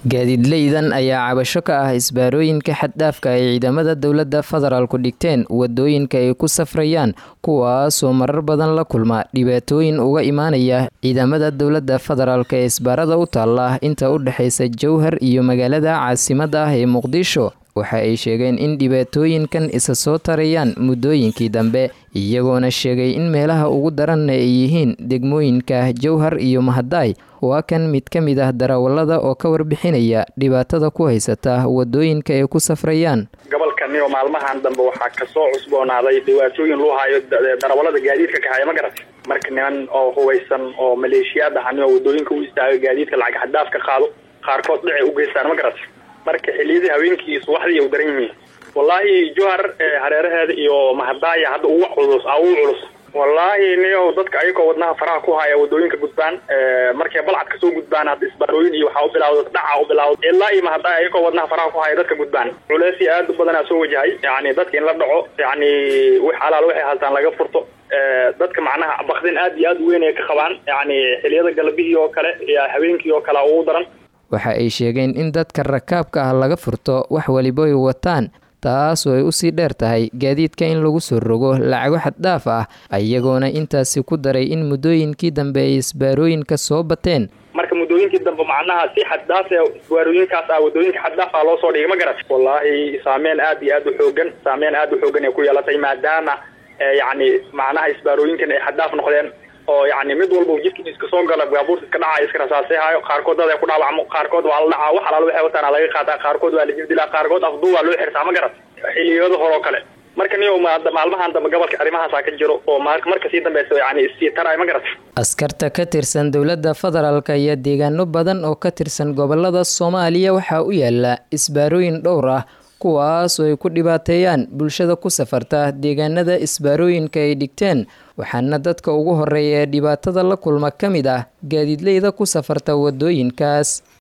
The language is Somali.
gaadiidleydan ayaa cabasho ka ah isbaarooyinka xaddhaafka ay ciidamada dowladda federaalku dhigteen wadooyinka ay ku safrayaan kuwaasoo marar badan la kulma dhibaatooyin uga imaanaya ciidamada dowladda federaalk ee isbaarada u taalla inta u dhexaysa jowhar iyo magaalada caasimadda ah ee muqdisho waxa ay sheegeen in dhibaatooyinkan isa soo tarayaan muddooyinkii dambe iyagoona sheegay in meelaha ugu daranna ay yihiin degmooyinka jowhar iyo mahadaay waa kan mid ka mid ah darawallada oo ka warbixinaya dhibaatada ku haysata wadooyinka ay ku safrayaan gobolkaniyo maalmahan dambe waxaa kasoo cusboonaaday dhibaatooyin loo hayo darawallada gaadiidka kahaya ma garat marka niman oo hubaysan oo maleeshiyaad ahani oo wadooyinka u istaaga gaadiidka lacag xadaaf ka qaado qaarkood dhicay u geystaan ma garat marka xiliyadii habeenkii subaxdii u daran yihiin wallaahi johar hareeraheeda iyo mahadaaya hadda ugu culus ugu culus wallaahi niyo dadka ayagoo wadnaha faraha ku haya wadooyinka gudbaan markay balcad kasoo gudbaan hadda isbaarooyin iyo waxaa u bilaawda dhaca u bilaawda ilaa iyo mahadaaya ayagoo wadnaha faraha ku haya dadka gudbaan culeysii aad u badanaa soo wajahay yani dadka in la dhaco yani wix alaal waxay haltaan laga furto dadka macnaha bakdin aad iyo aad u weyn ay ka qabaan yani xiliyada galabihii oo kale iyo habeenkii oo kale ugu daran waxa ay sheegeen in dadka rakaabka ah laga furto wax waliba ay wataan taasoo ay usii dheer tahay gaadiidka in lagu soo rogo lacago xaddhaaf ah iyagoona intaasi ku daray in muddooyinkii dambe ay isbaarooyinka soo bateen marka muddooyinkii dambe macnaha si xaddaaf isbaarooyinkaas ah wadooyinka xaddaaf ah loo soo dhigay ma garat wallaahi saameyn aad iyo aad u xoogan saameyn aad u xoogan ay ku yeelatay maadaama yacni macnaha isbaarooyinkan ay xaddaaf noqdeen oo yani mid walba jidka iska soo gala baabuurta iska dhaca iska rasaasehayo qaarkood dad ay ku dhaawacmo qaarkood waa la dhacaa wax alaal waxay wataan laga qaataa qaarkood waa la jibdilaa qaarkood afduu waa loo xirtaa ma garat xiliyada hore oo kale marka niyo maalmahan dambe gobolka arrimahaasaa ka jiro oo marka sii dambeysa yani issii taray ma garat askarta ka tirsan dowladda federaalk ayaa deegaano badan oo ka tirsan gobolada soomaaliya waxaa u yaala isbaarooyin dhowr ah kuwaas oo ay ku dhibaateeyaan bulshada ku safarta deegaanada isbaarooyinka ay dhigteen waxaana dadka ugu horeeya ee dhibaatada la kulma ka mid ah gaadiidleyda ku safarta wadooyinkaas